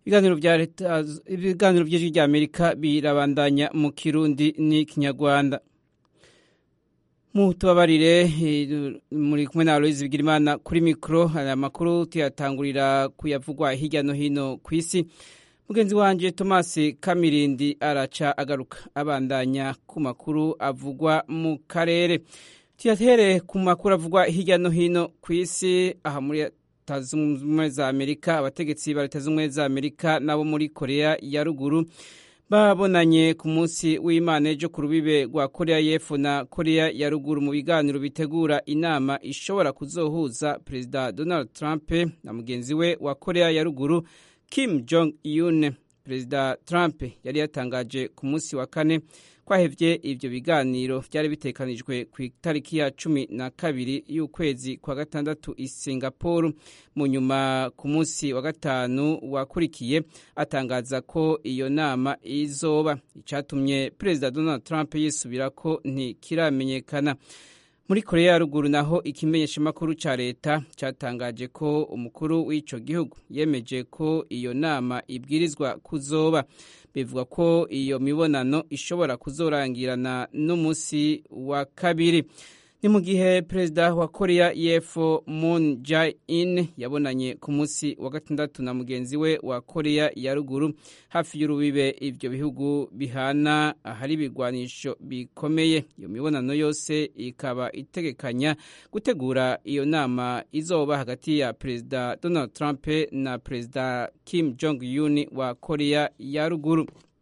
ibiganiro vya leta ibiganiro vy'ijwi rya amerika birabandanya mu kirundi n'ikinyarwanda mutubabarire muri kumwe na Aloise Bigirimana kuri mikro aya makuru tuyatangurira kuyavugwa hirya no hino ku isi mugenzi wanje Thomas Kamirindi araca agaruka abandanya ku makuru avugwa mu karere tuyatere ku makuru avugwa hirya no hino ku isi aha muri leta z'ubumwe za amerika abategetsi ba leta z'ubumwe za amerika n'abo muri korea ya ruguru babonanye ku munsi w'imana ejo ku rubibe rwa korea y'epfo na korea ya ruguru mu biganiro bitegura inama ishobora kuzohuza perezida donald trump na mugenzi we wa korea ya ruguru kim jong un perezida trump yari yatangaje ku munsi wa kane kwahevye ivyo biganiro vyari bitekanijwe ku itariki ya cumi na kabiri y'ukwezi kwa gatandatu i singapore mu nyuma ku munsi wa gatanu wakurikiye atangaza ko iyo nama izoba icatumye perezida donald trump yisubirako ntikiramenyekana muri korea ya ruguru naho ikimenyeshamakuru ca leta catangaje ko umukuru w'ico gihugu yemeje ko iyo nama ibwirizwa kuzoba bivuga ko iyo mibonano ishobora kuzorangirana n'umunsi wa kabiri ni mu gihe perezida wa korea y'epfo moon jae-in yabonanye ku munsi wa gatandatu na mugenzi we wa korea ya ruguru hafi y'urubibe ivyo bihugu bihana ahari ibigwanisho bikomeye iyo mibonano yose ikaba itegekanya gutegura iyo nama izoba hagati ya perezida donald trump na perezida kim jong un wa korea ya ruguru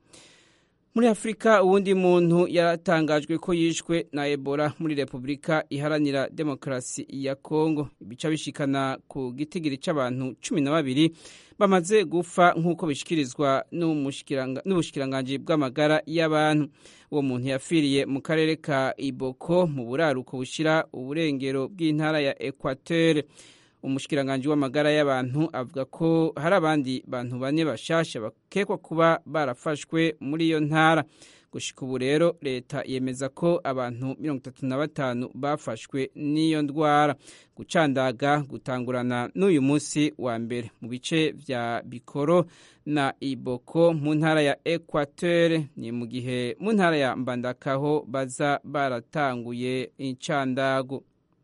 muri afurika uwundi muntu yaratangajwe ko yishwe na ebola muri repubulika iharanira demokarasi ya kongo ibica bishikana ku gitigiri c'abantu cumi na babiri bamaze gufa nk'uko bishikirizwa n'ubushikiranganji bw'amagara y'abantu uwo muntu yapfiriye mu karere ka iboko mu buraruko bushira uburengero bw'intara ya ekwatere umushikiranganji w'amagara y'abantu avuga ko hari abandi bantu bane bashasha bakekwa kuba barafashwe muri iyo ntara gushika ubu rero leta yemeza ko abantu mirongo itatu na batanu bafashwe n'iyo ndwara gucandaga gutangurana n'uyu munsi wa mbere mu bice vya bikoro na iboko mu ntara ya ekwatere ni mu gihe mu ntara ya mbandakaho baza baratanguye incandago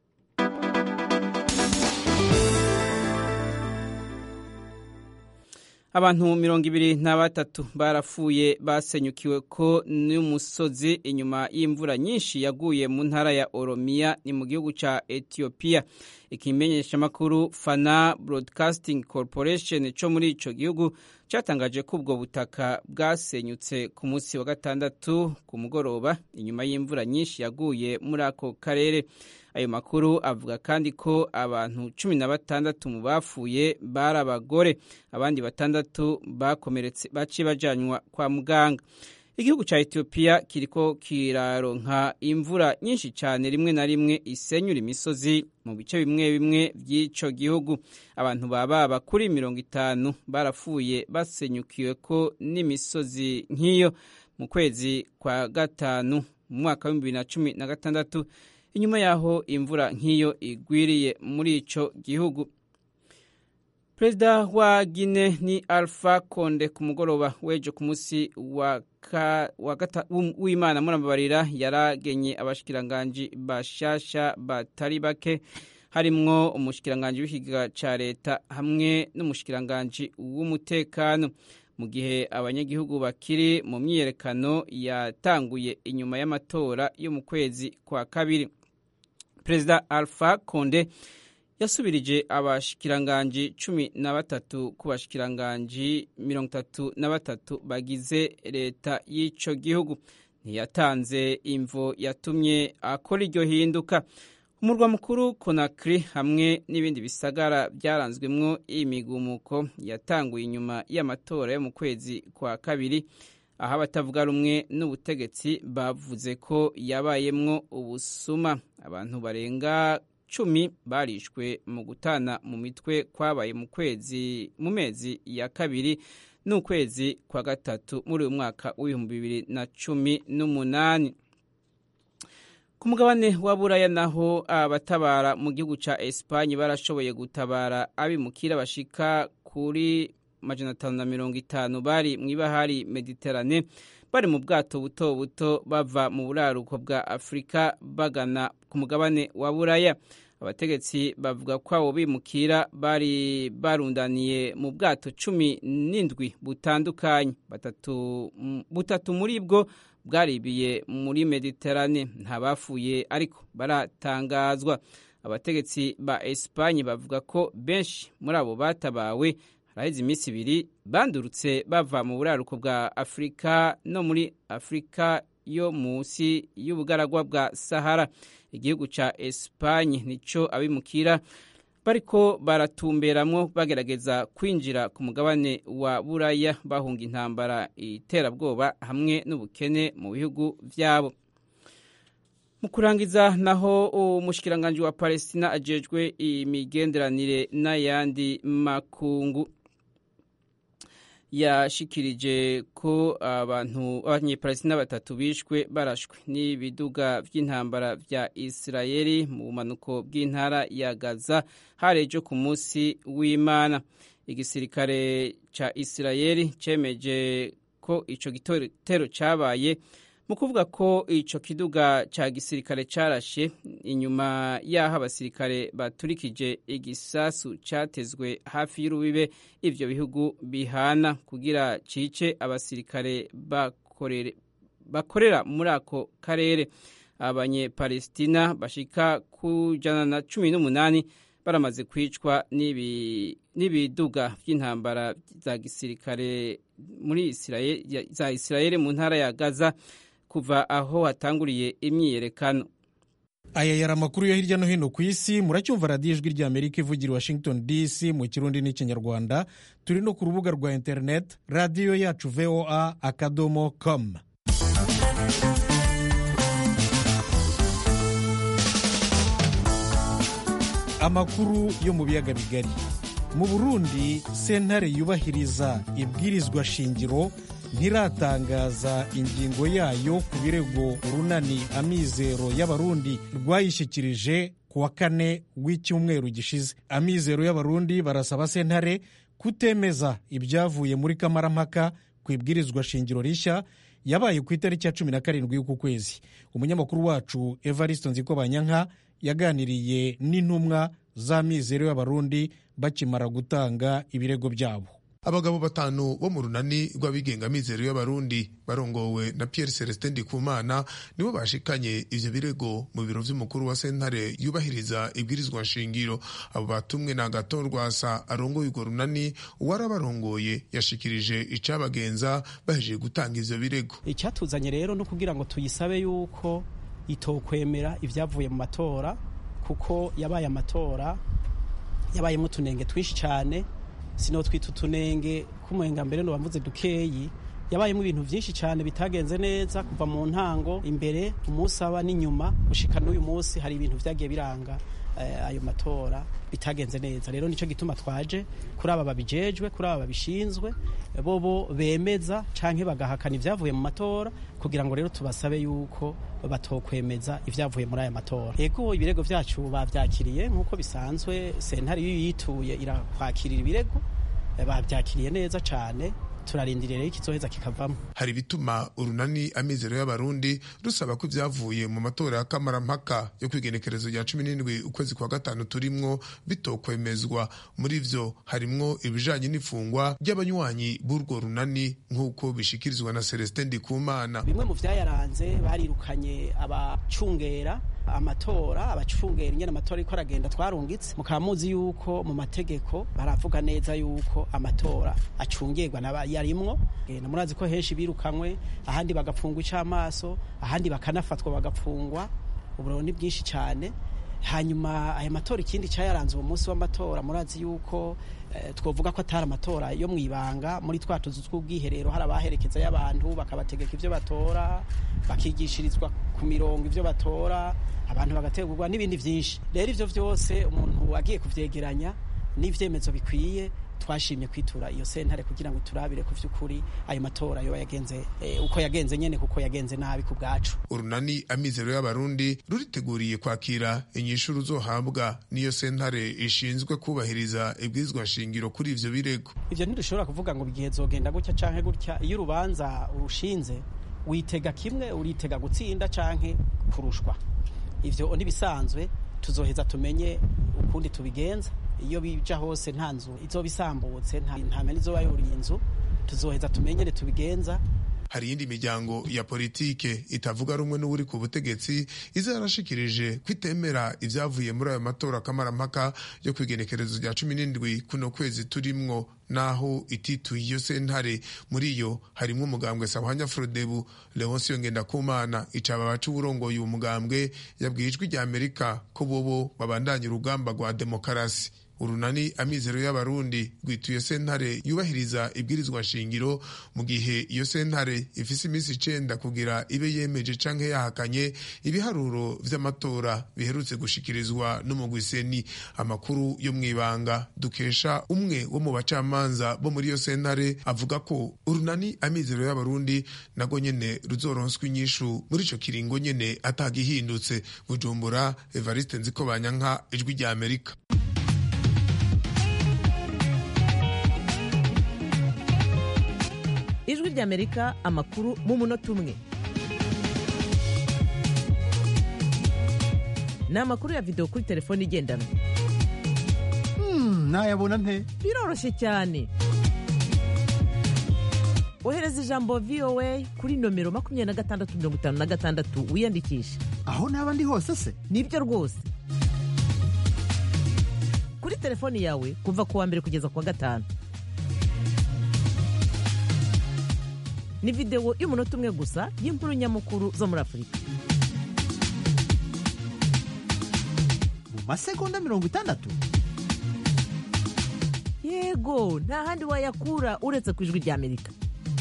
abantu mirongo ibiri na batatu barapfuye basenyukiwe ko n'umusozi inyuma y'imvura nyinshi yaguye mu ntara ya oromiya ni mu gihugu ca etiyopiya ikimenyeshamakuru fana broadcasting corporation co muri ico gihugu catangaje ko ubwo butaka bwasenyutse ku munsi wa gatandatu ku mugoroba inyuma y'imvura nyinshi yaguye muri ako karere ayo makuru avuga kandi ko abantu cumi na batandatu mu bapfuye bari abagore abandi batandatu bakomeretse baciye bajanywa kwa muganga igihugu ca etiyopiya kiriko kiraronka imvura nyinshi cyane rimwe na rimwe isenyura imisozi mu bice bimwe bimwe by'ico gihugu abantu bababa kuri mirongo itanu barapfuye basenyukiwe ko n'imisozi nk'iyo mu kwezi kwa gatanu mu mwaka w'ibihumbi bibiri na cumi na gatandatu inyuma yaho imvura nk'iyo igwiriye muri ico gihugu perezida wa gine ni alpha konde ku mugoroba w'ejo ku munsi w'imana murababarira yaragenye abashikiranganji bashasha batari bake harimwo umushikiranganji w'ikiga ca leta hamwe n'umushikiranganji w'umutekano mu gihe abanyagihugu bakiri mu myiyerekano yatanguye inyuma y'amatora yo mu kwezi kwa kabiri perezida alpha konde yasubirije abashikiranganji cumi na batatu ku bashikiranganji mirongo itatu na batatu bagize leta y'ico gihugu ntiyatanze imvo yatumye akora iryo hinduka umurwa mukuru konakiri hamwe n'ibindi bisagara byaranzwemwo imigumuko yatanguye inyuma y'amatora yo mu kwezi kwa kabiri aho abatavuga rumwe n'ubutegetsi bavuze ko yabayemwo ubusuma abantu barenga cumi barishwe mu gutana mu mitwe kwabaye mu kwezi mu mezi ya kabiri n'ukwezi kwa gatatu muri uyu mwaka w'ibihumbi bibiri na cumi n'umunani ku mugabane wa buraya naho abatabara mu gihugu ca Espagne barashoboye gutabara abimukira bashika kuri majana atanu na mirongo itanu bari mu ibahari mediterane bari mu bwato buto buto bava mu buraruko bwa afurika bagana ku mugabane wa buraya abategetsi bavuga ko abo bimukira bari barundaniye mu bwato cumi n'indwi butandukanye butatu muri bwo bwaribiye muri mediterane nta bapfuye ariko baratangazwa abategetsi ba esipanye bavuga ko benshi muri abo batabawe haraheze iminsi ibiri bandurutse bava mu buraruko bwa afurika no muri afurika yo munsi y'ubugaragwa bwa sahara igihugu cya esipanye nicyo abimukira bariko baratumberamwo bagerageza kwinjira ku mugabane wa buraya bahunga intambara iterabwoba hamwe n'ubukene mu bihugu byabo mu kurangiza naho umushikiranganji wa palestina ajejwe imigenderanire n'ayandi makungu yashikirije ko abantu abanyepalestina batatu bishwe barashwe n'ibiduga by'intambara bya isirayeli mu bumanuko bw'intara ya gaza harejo ku munsi w'imana igisirikare ca isirayeli cemeje ko ico gitero cabaye mu kuvuga ko ico kiduga ca gisirikare carashe inyuma y'aho abasirikare baturikije igisasu catezwe hafi y'urubibe ivyo bihugu bihana kugira cice abasirikare bakorere, bakorera muri ako karere abanyepalestina bashika ku jana na cumi n'umunani baramaze kwicwa n'ibiduga by'intambara za gisirikare muri Israel, za isirayeli mu ntara ya gaza kuva aho hatanguriye imyiyerekano aya yari amakuru yo hirya no hino ku isi muracyumva radiyo ijwi rya amerika ivugira washington dc mu kirundi n'ikinyarwanda turi no ku rubuga rwa interineti radiyo yacu voa akadomo com amakuru yo mu biyaga bigari mu burundi sentare yubahiriza ibwirizwa shingiro ntiratangaza ingingo yayo ku birego urunani amizero y'abarundi rwayishyikirije ku wa kane w'icyumweru gishize amizero y'abarundi barasaba sentare kutemeza ibyavuye muri kamarampaka ku ibwirizwa shingiro rishya yabaye ku itariki ya cumi na karindwi y'uku kwezi umunyamakuru wacu evariste nzikobanyanka yaganiriye n'intumwa z'amizero y'abarundi bakimara gutanga ibirego byabo abagabo batanu bo mu runani rw'abigenga mizero y'abarundi barongowe na Pierre Celestin Ndikumana nibo bashikanye ivyo birego mu biro vy'umukuru wa sentare yubahiriza ibwirizwa nshingiro abo batumwe na Agathon Rwasa arongoye urwo runani uwari abarongoye yashikirije icabagenza bahejeje gutanga ivyo birego icyatuzanye rero no kugira ngo tuyisabe yuko itokwemera ivyavuye mu matora kuko yabaye amatora yabayemo utunenge twinshi cyane sino twita utunenge k'umuhenga mbere no bamvuze dukeyi yabayemo ibintu byinshi cyane bitagenze neza kuva mu ntango imbere umunsi aba n'inyuma gushika n'uyu munsi hari ibintu byagiye biranga ayo matora bitagenze neza rero nicyo gituma twaje kuri aba babijejwe kuri aba babishinzwe bobo bemeza canke bagahakana ibyavuye mu matora kugira ngo rero tubasabe yuko batokwemeza ibyavuye muri aya matora ego ibirego byacu bavyakiriye nk'uko bisanzwe sentare iyo yituye irakwakirira ibirego bavyakiriye neza cane turarindiriye rero ikizoheza kikavamo hari ibituma urunani amizero y'abarundi rusaba ko ibyavuye mu matora ya kamarampaka yo kwigenekerezo rya cumi n'indwi ukwezi kwa gatanu turimwo bitokwemezwa muri vyo harimwo ibijanye n'ifungwa ry'abanywanyi b'urwo runani nk'uko bishikirizwa na celestin ndikumana bimwe mu vyayaranze barirukanye abacungera amatora abacungera ingene amatora ariko aragenda twarungitse mukaba muzi yuko mu mategeko baravuga neza yuko amatora acungirwa yarimwo murazi ko henshi birukamwe ahandi bagapfungwa icamaso ahandi bakanafatwa bagapfungwa uburiro ni bwinshi cyane hanyuma aya matora ikindi cyayaranze uwo munsi w'amatora murazi yuko twavuga ko atari amatora yo mu ibanga muri twa tuzu tw'ubwiherero hari abaherekeza y'abantu bakabategeka ibyo batora bakigishirizwa ku mirongo ibyo batora abantu bagategurwa n'ibindi byinshi rero ibyo byose umuntu agiye kubyegeranya n'ibyemezo bikwiye twashimye kwitura iyo sentare kugira ngo turabire ku vy'ukuri ayo matora yoba yagenze eh, uko yagenze nyene kuko yagenze nabi ku bwacu urunani amizero y'abarundi ruriteguriye kwakira inyishu ruzohabwa n'iyo sentare ishinzwe kubahiriza ibwirizwa shingiro kuri ivyo birego ivyo ntidushobora kuvuga ngo igihe zogenda gutya canke gutya iyo urubanza urushinze witega kimwe uritega gutsinda canke kurushwa ivyo ntibisanzwe tuzoheza tumenye ukundi tubigenza iyo bija hose nta nzu izoba isambutse nta ntame izoba yuriye inzu tuzoheza tumenyere tubigenza hari iyindi miryango ya politike itavuga rumwe n'uri ku butegetsi iza yarashikirije kwitemera ivyavuye muri ayo matora kamarampaka yo kwigenekerezo rya cumi n'indwi kuno kwezi turimwo naho itituye iyo sentare muri iyo harimwo umugambwe sahwanya frodebu leonsiyo ngendakumana icaba baca uburongoye uwo mugambwe yabwiye ijwi rya amerika ko bobo babandanya urugamba rwa demokarasi urunani amizero y'abarundi rwituye sentare yubahiriza ibwirizwa shingiro mu gihe iyo sentare ifise iminsi icenda kugira ibe yemeje canke yahakanye ibiharuro vy'amatora biherutse gushikirizwa n'umugwiseni amakuru yo mw'ibanga dukesha umwe wo mu bacamanza bo muri iyo sentare avuga ko urunani amizero y'abarundi nago nyene ruzoronswa inyishu muri ico kiringo nyene atagihindutse bujumbura evariste nzikobanyanka ijwi rya amerika ijwi ry'amerika amakuru mu munota umwe ni amakuru ya videwo kuri telefone igendanwa nayabona nte biroroshye cyane ohereza ijambo voa kuri nomero makumyabiri na gatandatu mirongo itanu na gatandatu wiyandikishe aho naba ndi hose se nibyo rwose kuri telefoni yawe kuva ku wa mbere kugeza ku wa gatanu ni videwo y'umunota umwe gusa y'inkuru nyamukuru zo muri afurika mu masegonda mirongo itandatu yego nta handi wayakura uretse ku ijwi rya amerika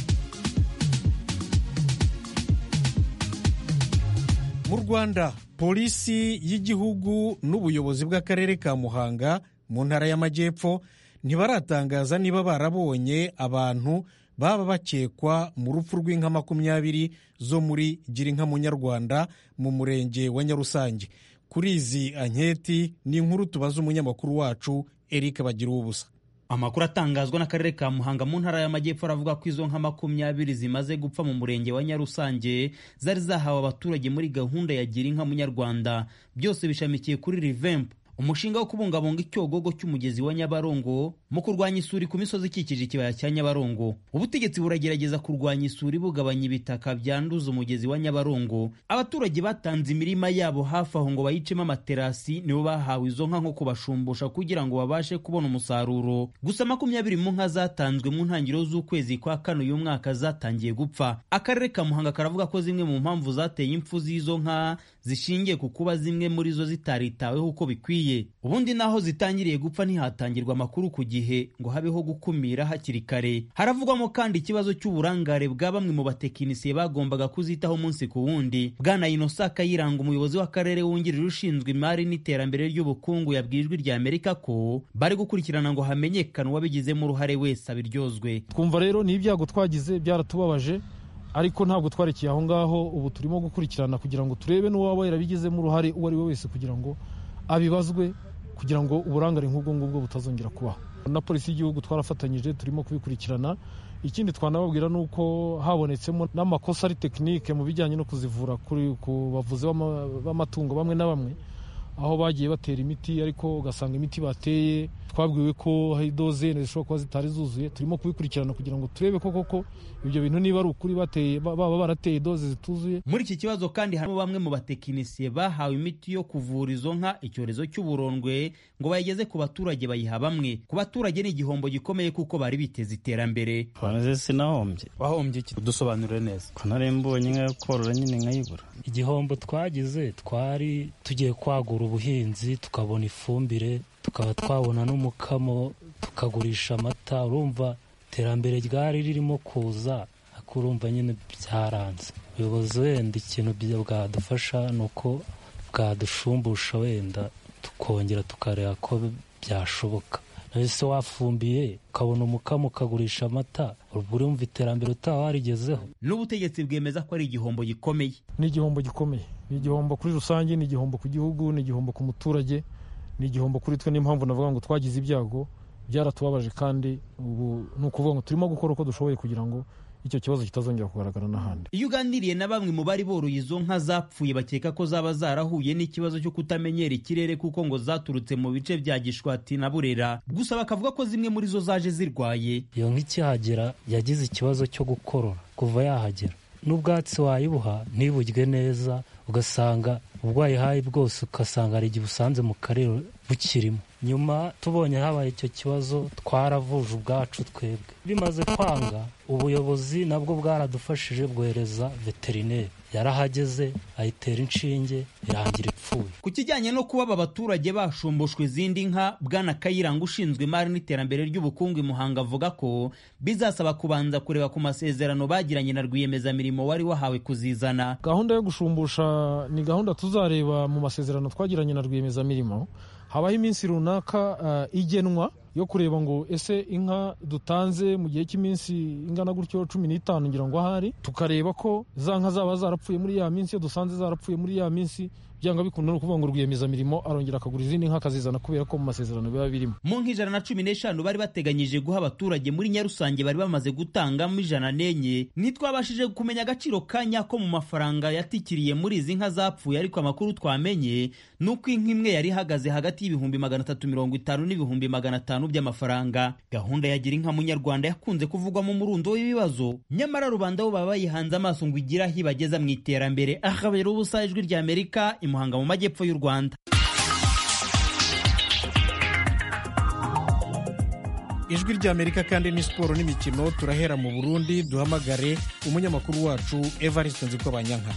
mu rwanda polisi y'igihugu n'ubuyobozi bw'akarere ka muhanga mu ntara y'amajyepfo ntibaratangaza niba barabonye abantu baba bakekwa mu rupfu rw'inka makumyabiri zo muri girinka munyarwanda mu murenge wa nyarusange kuri izi anketi ni inkuru tubaza umunyamakuru wacu eric bagira ubusa amakuru atangazwa n'akarere ka muhanga mu ntara y'amajyepfo aravuga ko izo nka makumyabiri zimaze gupfa mu murenge wa nyarusange zari zahawe abaturage muri gahunda ya gira inka munyarwanda byose bishamikiye kuri rivempu umushinga wo kubungabunga icyogogo cy'umugezi wa nyabarongo mu kurwanya isuri ku misozi ikikije ikibaya cya nyabarongo ubutegetsi buragerageza kurwanya isuri bugabanya ibitaka byanduza umugezi wa nyabarongo abaturage batanze imirima yabo hafi aho ngo bayicemo amaterasi nibo bahawe izo nka nko kubashumbusha kugira ngo babashe kubona umusaruro gusa makumyabiri mu nka zatanzwe mu ntangiriro z'ukwezi kwa kane uyu mwaka zatangiye gupfa akarere ka muhanga karavuga ko zimwe mu mpamvu zateye impfu z'izo nka zishingiye ku kuba zimwe muri zo zitaritaweho uko bikwiye ubundi naho zitangiriye gupfa ntihatangirwa amakuru ku gihe ngo habeho gukumira hakiri kare haravugwamo kandi ikibazo cy'uburangare bwa bamwe mu batekinisiye bagombaga kuzitaho umunsi ku wundi bwana inosa kayiranga umuyobozi w'akarere wungirije ushinzwe imari n'iterambere ry'ubukungu yabwiye ijwi rya amerika ko bari gukurikirana ngo hamenyekane uwabigizemo uruhare wese abiryozwe twumva rero ni ibyago twagize byaratubabaje ariko ntabwo twarekeye aho ngaho ubu turimo gukurikirana kugira ngo turebe n'uwaba yarabigizemo uruhare uwo ari we wese kugira ngo abibazwe kugira ngo uburangare nk'ubwo ngubwo butazongera kubaho na polisi y'igihugu twarafatanyije turimo kubikurikirana ikindi twanababwira ni uko habonetsemo n'amakosa ari tekinike mu bijyanye no kuzivura ku bavuzi b'amatungo bamwe na bamwe aho bagiye batera imiti ariko ugasanga imiti bateye twabwiwe ko hari dozene zishobora kuba zitari zuzuye turimo kubikurikirana kugira ngo turebe ko koko ibyo bintu niba ari ukuri bateye baba barateye doze zituzuye muri iki kibazo kandi harimo bamwe mu batekinisiye bahawe imiti yo kuvura izo nka icyorezo cy'uburondwe ngo bayigeze ku baturage bayiha bamwe ku baturage ni igihombo gikomeye kuko bari biteze iterambere twamaze sinahombye wahombye iki dusobanurire neza ko nari mbonye inka yo korora nyine nkayibura igihombo twagize twari tugiye kwagura ubuhinzi tukabona ifumbire tukaba twabona n'umukamo tukagurisha amata urumva iterambere ryari ririmo kuza ariko urumva nyine byaranze ubuyobozi wenda ikintu bwadufasha ni uko bwadushumbusha wenda tukongera tukareba ko byashoboka ese wafumbiye ukabona umukamo ukagurisha amata ubwo urumva iterambere utaba warigezeho n'ubutegetsi bwemeza ko ari igihombo gikomeye ni igihombo gikomeye ni igihombo kuri rusange ni igihombo ku gihugu ni igihombo ku muturage ni igihombo kuri twe niyo mpamvu navuga ngo twagize ibyago byaratubabaje kandi ubu ni ukuvuga ngo turimo gukora uko dushoboye kugira ngo icyo kibazo kitazongera kugaragara n'ahandi iyo uganiriye na bamwe mu bari boroye izo nka zapfuye bakeka ko zaba zarahuye n'ikibazo cyo kutamenyera ikirere kuko ngo zaturutse mu bice bya gishwati na burera gusa bakavuga ko zimwe muri zo zaje zirwaye iyo nka ikihagera yagize ikibazo cyo gukorora kuva yahagera n'ubwatsi wayibuha ntiburye neza ugasanga ubwo wayihaye bwose ugasanga hari igihe usanze mu karere bukirimo nyuma tubonye habaye icyo kibazo twaravuje ubwacu twebwe bimaze kwanga ubuyobozi nabwo bwaradufashije bwohereza veterineri yarahageze ayitera inshinge irangira ipfuye ku kijyanye no kuba aba baturage bashumbushwa izindi nka bwana kayiranga ushinzwe imari n'iterambere ry'ubukungu i muhanga avuga ko bizasaba kubanza kureba ku masezerano bagiranye na rwiyemezamirimo wari wahawe kuzizana gahunda yo gushumbusha ni gahunda tuzareba mu masezerano twagiranye na rwiyemezamirimo habaho iminsi runaka uh, igenwa yo kureba ngo ese inka dutanze mu gihe cy'iminsi ingana gutyo cumi n'itanu ngira ngo ahari tukareba ko za nka zaba zarapfuye muri ya minsi iyo dusanze zarapfuye muri ya minsi byanga bikunda ni ukuvuga ngo rwiyemezamirimo arongera akagura izindi nka akazizana kubera ko mu masezerano biba birimo mu nk'ijana na cumi n'eshanu bari bateganyije guha abaturage muri nyarusange bari bamaze gutangamo ijana n'enye ntitwabashije kumenya agaciro ka nyako mu mafaranga yatikiriye muri izi nka zapfuye ariko amakuru twamenye ni uko inka imwe yari ihagaze hagati y'ibihumbi magana atatu mirongo itanu n'ibihumbi magana atanu by'amafaranga gahunda ya gira inka munyarwanda yakunze kuvugwamo umurundo w'ibibazo nyamara rubanda bo baba bayihanze amaso ngo igire aho ibageza mu iterambere ahabera ubusa ijwi ry'amerika muhanga mu majyepfo y'u rwanda ijwi ry'amerika kandi ni siporo n'imikino turahera mu burundi duhamagare umunyamakuru wacu evariste nziko banyanka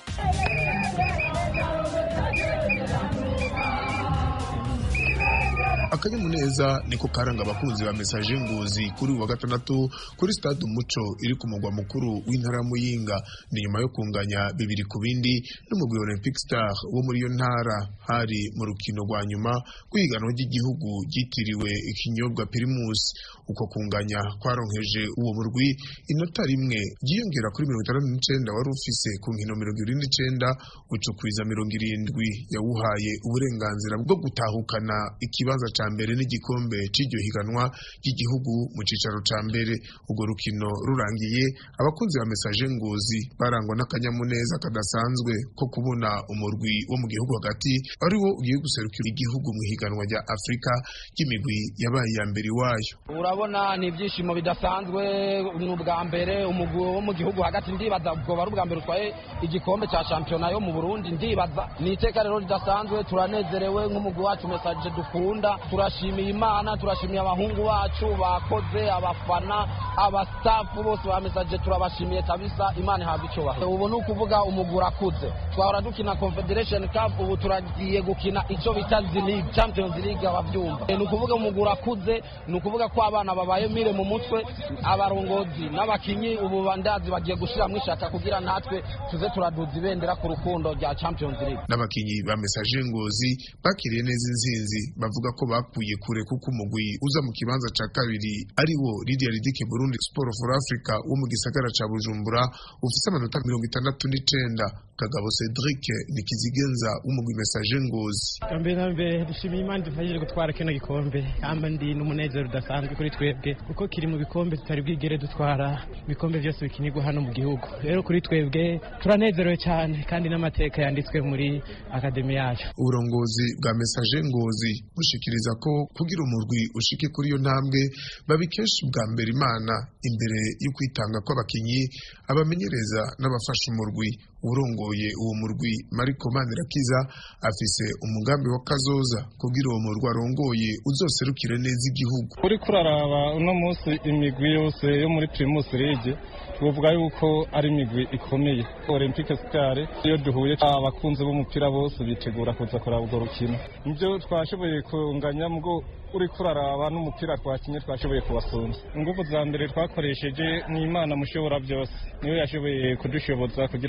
akanyamuneza niko karanga abakunzi ba mesaje ngozi kuri uwa gatandatu kuri stade umuco iri ku mugwa mukuru w'intara muyinga ni nyuma yo kunganya bibiri ku bindi n'umugwi olympic star wo muri iyo ntara hari mu rukino rwa nyuma rw'ihiganwa ry'igihugu ryitiriwe ikinyobwa primus uko kunganya kwaronkeje uwo murwi inota rimwe ryiyongera kuri mirongo itandatu n'icenda wari ufise ku nkino mirongo irindwi n'icenda ucukwiza mirongo irindwi yawuhaye uburenganzira bwo gutahukana ikibanza ca mbere n'igikombe c'iryo higanwa ry'igihugu mu cicaro ca mbere urwo rukino rurangiye abakunzi ba mesaje ngozi barangwa n'akanyamuneza kadasanzwe ko kubona umurwi wo mu gihugu hagati ari wo ugiye guserukira igihugu mu higanwa rya afurika ry'imigwi yabaye iya mbere iwayo urabona ni ibyishimo bidasanzwe ni ubwa mbere umugwi wo mu gihugu hagati ndibaza ubwo ari ubwa mbere utwaye igikombe cya shampiyona yo mu burundi ndibaza ni iteka rero ridasanzwe turanezerewe nk'umugwi wacu mesaje dukunda turashimiye imana turashimiye abahungu bacu bakoze abafana abastafu bose ba mesaje turabashimiye kabisa imana ihabwa icyubahiro ubu ni ukuvuga umugwi urakuze twahora dukina confederation cup ubu turagiye gukina icyo bita league champions league ababyumva ni ukuvuga umugwi urakuze ni ukuvuga ko abana babaye mire mu mutwe abarongozi n'abakinyi ubu bandazi bagiye gushyiramo ishaka kugira natwe tuze turaduza ibendera ku rukundo rya champions league n'abakinyi ba mesaje ngozi bakiriye neza inzinzi bavuga ko bakuye kure kuko umugwi uza mu kibanza ca kabiri ari wo Lydia Ridike Burundi Sport for Africa wo mu gisagara ca Bujumbura ufise amanota mirongo itandatu n'icenda Kagabo Cedric Nikizigenza w'umugwi mesaje ngozi mbere na mbere dushimiye imana dufashije gutwara kino gikombe kamba ndi n'umunezero udasanzwe kuri twebwe kuko kiri mu bikombe tutari bwigere dutwara ibikombe byose bikinirwa hano mu gihugu rero kuri twebwe turanezerewe cyane kandi n'amateka yanditswe muri akademi yacu uburongozi bwa mesaje ngozi bushikiriza ko kugira umurwi ushike kuri iyo ntambwe babikesha ubwa mbere imana imbere yo kwitanga kw'abakinyi abamenyereza n'abafasha umurwi urongoye uwo murwi mariko manirakiza afise umugambi wa kazoza kugira uwo murwi arongoye uzoserukire neza igihugu uri kuraraba uno munsi imigwi yose yo muri primus league tuvuga yuko ari imigwi ikomeye olympique star iyo duhuye abakunzi b'umupira bose bitegura kuza kuraba urwo rukino nibyo twashoboye kunganya mubwo uri kuraraba n'umupira twakinye twashoboye kubasumba ingufu za mbere twakoresheje ni imana mushobora byose niyo yashoboye kudushoboza kugira dushobore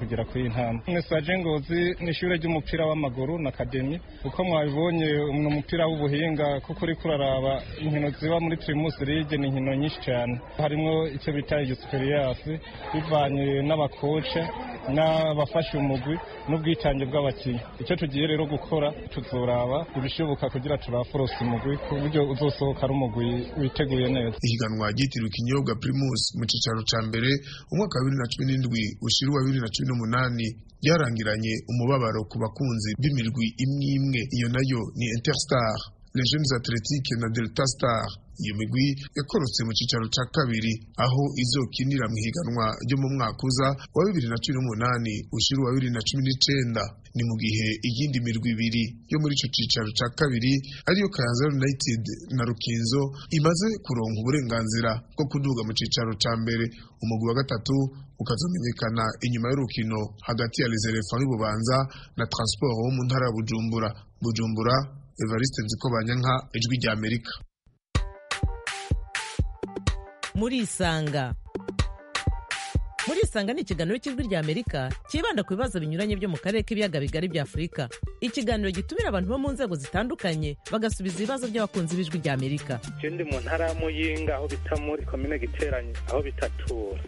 kugera kuri iyi ntambwe mesaje ngozi ni ishure ry'umupira w'amaguru na akademi uko mwabibonye ni umupira w'ubuhinga kuko uriko uraraba inkino ziba muri primus league ni inkino nyinshi cyane harimwo icyo bita igisuperiasi bivanye n'abakoce n'abafashe umugwi n'ubwitange bw'abakinnyi icyo tugiye rero gukora tuzoraba ibishoboka kugira turaforose umugwi ku buryo uzosohoka ari umugwi witeguye neza ihiganwa ryitiriwe ikinyobwa primus mu cicaro ca mbere umwaka wa bibiri na cumi n'indwi ushira uwa bibiri na cumi n'umunani ryarangiranye umubabaro ku bakunzi b'imirwi imwe imwe iyo nayo ni interstar les jeunes athletiques na delta star iyo migwi yakorotse mu cicaro ca kabiri aho izokinira mu higanwa ryo mu mwaka uza wa bibiri na cumi n'umunani ushira uwa bibiri na cumi n'icenda ni mu gihe iyindi mirwi ibiri yo muri ico cicaro ca kabiri ariyo kayanza united na rukinzo imaze kuronka uburenganzira bwo kuduga mu cicaro ca mbere umugwi wa gatatu ukazomenyekana inyuma y'urukino hagati ya les elephants y'ububanza na transport wo mu ntara ya bujumbura bujumbura evariste nzikobanyanka ijwi rya amerika murisanga murisanga ni ikiganiro cy'ijwi rya amerika cyibanda ku bibazo binyuranye byo mu karere k'ibiyaga bigari bya afurika ikiganiro gitumira abantu bo mu nzego zitandukanye bagasubiza ibibazo by'abakunzi b'ijwi rya amerika je ndi mu ntara ya muyinga aho bita muri komine giteranye aho bitatura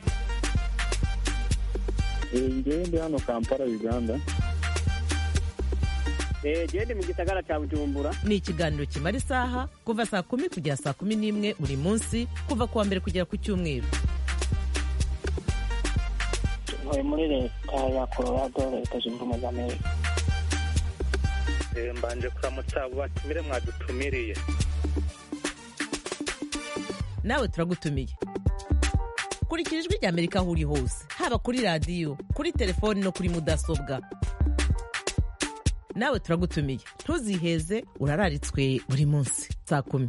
ngewe ndi hano kampala uganda gende mu gisagara cya bujumbura ni ikiganiro kimara isaha kuva saa kumi kugera saa kumi n'imwe buri munsi kuva ku wa mbere kugera ku cyumweru ntuye muri leta ya colorado leta zunze ubumwe za amerika mbanje kuramutsa abo batumire mwadutumiriye nawe turagutumiye kurikira ijwi rya amerika aho uri hose haba kuri radiyo kuri telefoni no kuri mudasobwa nawe turagutumiye ntuziheze urararitswe buri munsi saa kumi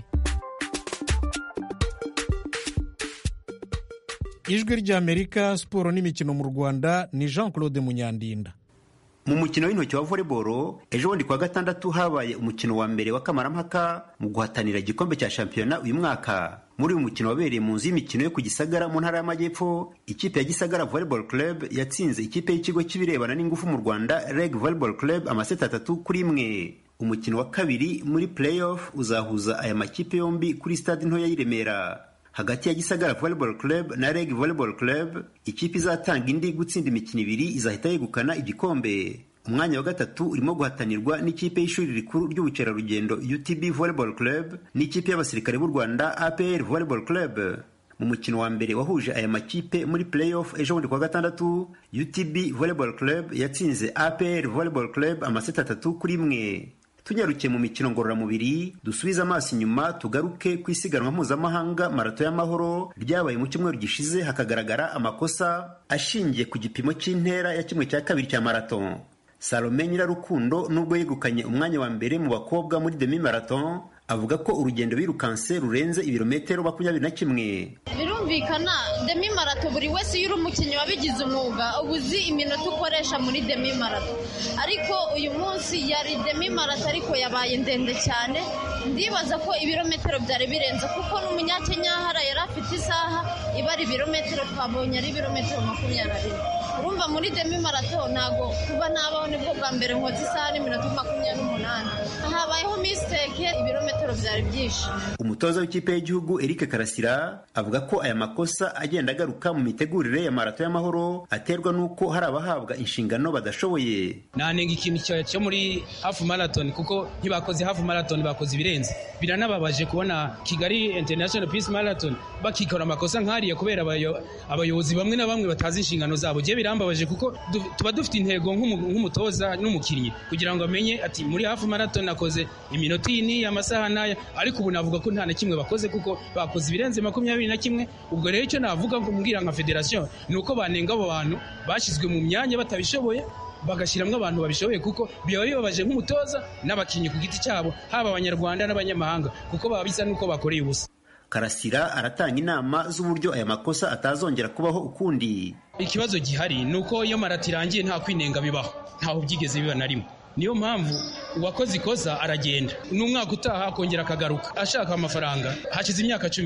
ijwi ry'amerika siporo n'imikino mu rwanda ni jean claude munyandinda mu mukino w'intoki wa volleyball ejo bundi kuwa gatandatu habaye umukino wa mbere wa kamarampaka mu guhatanira igikombe cya shampiyona uyu mwaka muri uyu mukino wabereye mu nzu y'imikino yo ku gisagara mu ntara y'amajyepfo ikipe ya gisagara volleyball club yatsinze ikipe y'ikigo cy'ibirebana n'ingufu mu rwanda reg volleyball club amaseti atatu kuri imwe umukino wa kabiri muri playoff uzahuza aya makipe yombi kuri stade ntoya y'i remera hagati ya gisagara volleyball club na reg volleyball club ikipe izatanga indi gutsinda imikino ibiri izahita yegukana igikombe umwanya wa gatatu urimo guhatanirwa n'ikipe y'ishuri rikuru ry'ubukerarugendo utb volleyball club n'ikipe y'abasirikare b'u rwanda apr volleyball club mu mukino wa mbere wahuje aya makipe muri playoff ejo bundi kuwa gatandatu utb volleyball club yatsinze apr volleyball club amaseti atatu kuri imwe tunyarukiye mu mikino ngororamubiri dusubize amaso inyuma tugaruke ku isiganwa mpuzamahanga marato y'amahoro ryabaye mu cyumweru gishize hakagaragara amakosa ashingiye ku gipimo cy'intera ya kimwe cya kabiri cya marato salome nyirarukundo nubwo yegukanye umwanya wa mbere mu bakobwa muri demi marathon avuga ko urugendo birukanse rurenze ibirometero makumyabiri na kimwe birumvikana demi marato buri wese iyo uri umukinnyi wabigize umwuga uba uzi iminota ukoresha muri demi marato ariko uyu munsi yari demi marato ariko yabaye ndende cyane ndibaza ko ibirometero byari birenze kuko n'umunyakenya hara yari afite isaha ibara ibirometero twabonye ari ibirometero makumyabiri na rimwe urumva muri demi marato ntabwo kuba nabaho nibwo bwa mbere nkoze isaha n'iminota makumyabiri n'umunani habayeho misiteke ibirometero byari byinshi umutoza w'ikipe y'igihugu eric karasira avuga ko aya makosa agenda agaruka mu mitegurire ya marato y'amahoro aterwa n'uko hari abahabwa inshingano badashoboye nanenga ikintu cyo muri hafu marathon kuko ntibakoze hafu marathon bakoze ibirenze biranababaje kubona kigali international peace marathon bakikora amakosa nk'ariya kubera abayobozi bamwe na bamwe batazi inshingano zabo je birambabaje kuko tuba dufite intego nk'umutoza n'umukinnyi kugira ngo amenye ati muri hafu marathon nakoze iminota iyi n'iyi amasaha n'aya ariko ubu navuga ko nta na kimwe bakoze kuko bakoze ibirenze makumyabiri na kimwe ubwo rero icyo navuga mbwira nka federasiyo ni uko banenga abo bantu bashyizwe mu myanya batabishoboye bagashyiramo abantu babishoboye kuko biba bibabaje nk'umutoza n'abakinnyi ku giti cyabo haba abanyarwanda n'abanyamahanga kuko baba bisa n'uko bakoreye ubusa karasira aratanga inama z'uburyo aya makosa atazongera kubaho ukundi ikibazo gihari ni uko iyo marato irangiye nta kwinenga bibaho ntaho byigeze biba na rimwe niyo mpamvu uwakoze ikosa aragenda n'umwaka utaha akongera akagaruka ashaka amafaranga hashize imyaka cumi n'ine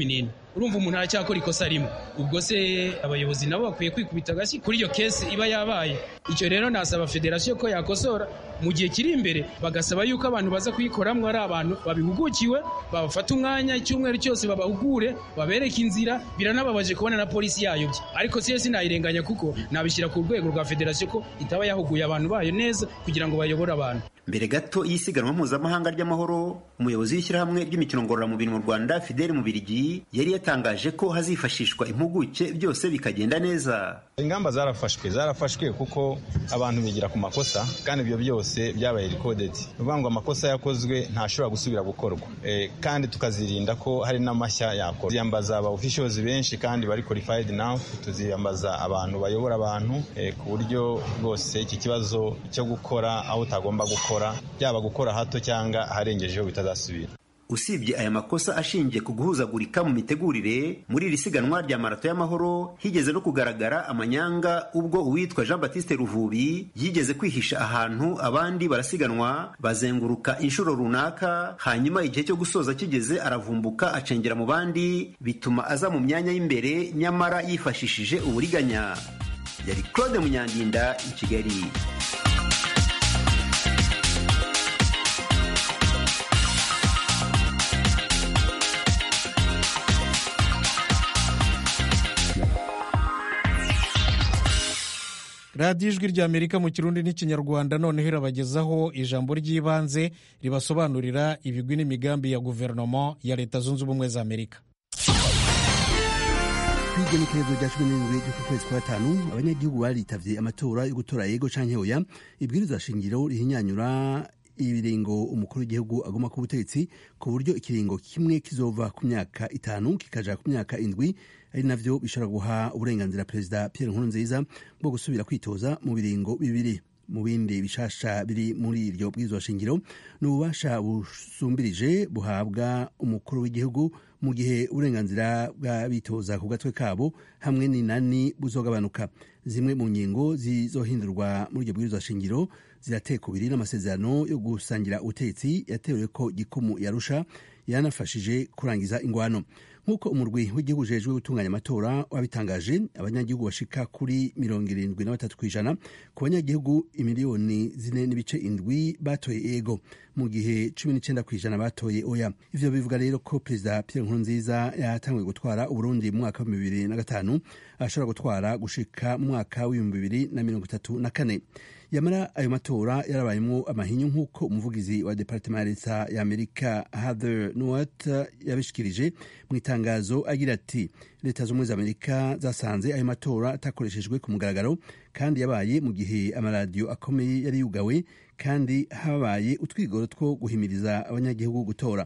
urumva umuntu aracyakora ikosa rimwe ubwo se abayobozi nabo bakwiye kwikubita agashyi kuri iyo kesi iba yabaye icyo rero nasaba federasiyo ko yakosora mu gihe kiri imbere bagasaba yuko abantu baza kuyikoramo ari abantu babihugukiwe babafata umwanya icyumweru cyose babahugure babereke inzira biranababaje kubona na polisi yayobye ariko siyo sinayirenganya kuko nabishyira ku rwego rwa federasiyo ko itaba yahuguye abantu bayo neza kugira ngo bayobore abantu mbere gato y'isiganwa mpuzamahanga ry'amahoro umuyobozi w'ishyirahamwe ry'imikino ngororamubiri mu rwanda fideli mubirigi yari yatangaje ko hazifashishwa impuguke byose bikagenda neza ingamba zarafashwe zarafashwe kuko abantu bigira ku makosa kandi ibyo byose byabaye rikodedi ni ukuvuga ngo amakosa yakozwe ntashobora gusubira gukorwa e, kandi tukazirinda ko hari n'amashya yakorwa tuziyambaza aba officials benshi kandi bari qualified now tuziyambaza abantu bayobora abantu e, ku buryo rwose iki kibazo cyo gukora aho utagomba gukora byaba gukora hato cyangwa aharengejeho bitazasubira usibye aya makosa ashingiye ku guhuzagurika mu mitegurire muri iri siganwa rya marato y'amahoro higeze no kugaragara amanyanga ubwo uwitwa jean batiste ruvubi yigeze kwihisha ahantu abandi barasiganwa bazenguruka inshuro runaka hanyuma igihe cyo gusoza kigeze aravumbuka acengera mu bandi bituma aza mu myanya y'imbere nyamara yifashishije uburiganya yari claude munyandinda i kigali radiyo ijwi ry'amerika mu kirundi n'ikinyarwanda noneho irabagezaho ijambo ry'ibanze ribasobanurira ibigwi n'imigambi ya guverinoma ya leta zunze ubumwe za amerika igenekerezo rya cumi n'indwi ry'uku kwezi kwa gatanu abanyagihugu baritavye amatora yo gutora yego canke oya ibwirizwa shingiro rihinyanyura ibiringo umukuru w'igihugu agomba ku butegetsi ku buryo ikiringo kimwe kizova ku myaka itanu kikaja ku myaka indwi ari navyo bishobora guha uburenganzira perezida Pierre Nkurunziza bwo gusubira kwitoza mu biringo bibiri mu bindi bishasha biri muri iryo bwirizwa shingiro ni ububasha busumbirije buhabwa umukuru w'igihugu mu gihe uburenganzira bw'abitoza ku gatwe kabo hamwe n'inani buzogabanuka zimwe mu ngingo zizohindurwa muri iryo bwirizwa shingiro zirateka kubiri n'amasezerano yo gusangira ubutegetsi yatewe ko gikumu yarusha yanafashije kurangiza ingwano nk'uko umurwi w'igihugu ujejwe gutunganya amatora wabitangaje abanyagihugu bashika kuri mirongo irindwi na batatu ku ijana ku banyagihugu imiliyoni zine n'ibice indwi batoye ego mu gihe cumi n'icyenda ku ijana batoye oya ivyo bivuga rero ko perezida pierre nkurunziza yatanguye gutwara uburundi mu mwaka w'ibihumbi bibiri na gatanu ashobora gutwara gushika mu mwaka w'ibihumbi bibiri na mirongo itatu na kane yamara ayo matora yarabayemo amahinyu nk'uko umuvugizi wa departement ya leta ya amerika heather nuwat yabishikirije mu itangazo agira ati leta z'ubumwe za amerika zasanze ayo matora atakoreshejwe ku mugaragaro kandi yabaye mu gihe amaradiyo akomeye yari yugawe kandi habaye utwigoro two guhimiriza abanyagihugu gutora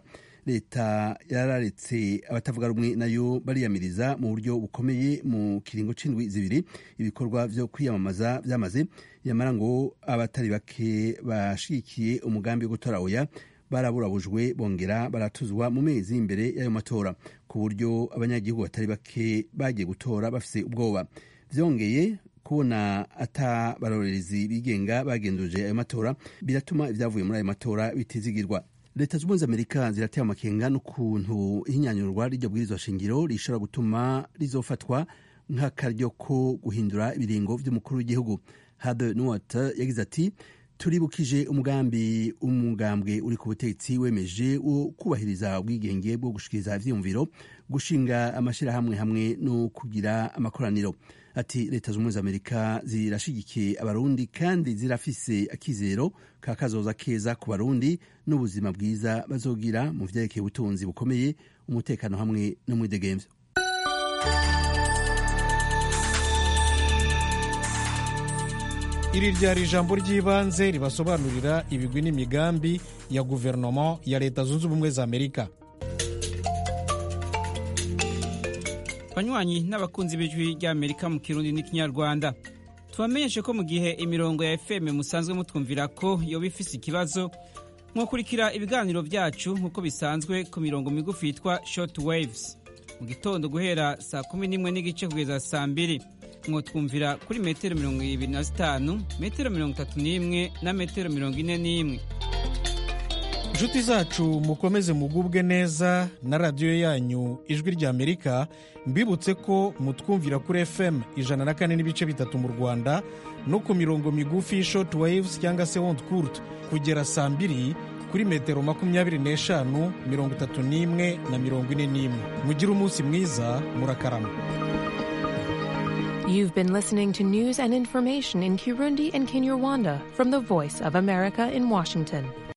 leta yararetse abatavuga rumwe nayo bariyamiriza mu buryo bukomeye mu kiringo c'indwi zibiri ibikorwa vyo kwiyamamaza vyamaze yamara ngo abatari bake bashigikiye umugambi wo gutora oya baraburabujwe bongera baratuzwa mu mezi imbere y'ayo matora ku buryo abanyagihugu batari bake bagiye gutora bafise ubwoba vyongeye kubona ata barorerezi bigenga bagenzuje ayo matora biratuma ibyavuye muri ayo matora bitizigirwa leta z'ubumwe za amerika zirateye amakenga n'ukuntu ihinyanyurwa ry'iryo bwirizwa shingiro rishobora gutuma rizofatwa nk'akaryo ko guhindura ibiringo vy'umukuru w'igihugu hade nuwat yagize ati turibukije umugambi umugambwe uri ku butegetsi wemeje wo kubahiriza ubwigenge bwo gushikiriza ivyiyumviro gushinga amashirahamwe hamwe no kugira amakoraniro ati leta z'ubumwe za amerika zirashigikiye abarundi kandi zirafise akizero ka kazoza keza ku barundi n'ubuzima bwiza bazogira mu vyerekeye ubutunzi bukomeye umutekano hamwe n'umwidegemvyo iri ryari ijambo ry'ibanze ribasobanurira ibigwi n'imigambi ya guverinoma ya leta zunze ubumwe za amerika banywanyi n'abakunzi b'ijwi ry'amerika mu kirundi n'ikinyarwanda tubamenyeshe ko mu gihe imirongo ya fm musanzwe mutwumvira ko yoba ifise ikibazo mwakurikira ibiganiro byacu nk'uko bisanzwe ku mirongo migufi yitwa short waves mu gitondo guhera saa kumi n'imwe n'igice kugeza saa mbiri mwotwumvira kuri metero mirongo ibiri na zitanu metero mirongo itatu n'imwe na metero mirongo ine n'imwe inshuti zacu mukomeze mugubwe neza na radiyo yanyu ijwi ry'amerika mbibutse ko mutwumvira kuri fm ijana na kane n'ibice bitatu mu rwanda no ku mirongo migufi short waves cyangwa se honte court kugera saa mbiri kuri metero makumyabiri n'eshanu mirongo itatu n'imwe na mirongo ine n'imwe mugire umunsi mwiza murakarama You've been listening to news and information in Kirundi and Kinyarwanda from the Voice of America in Washington.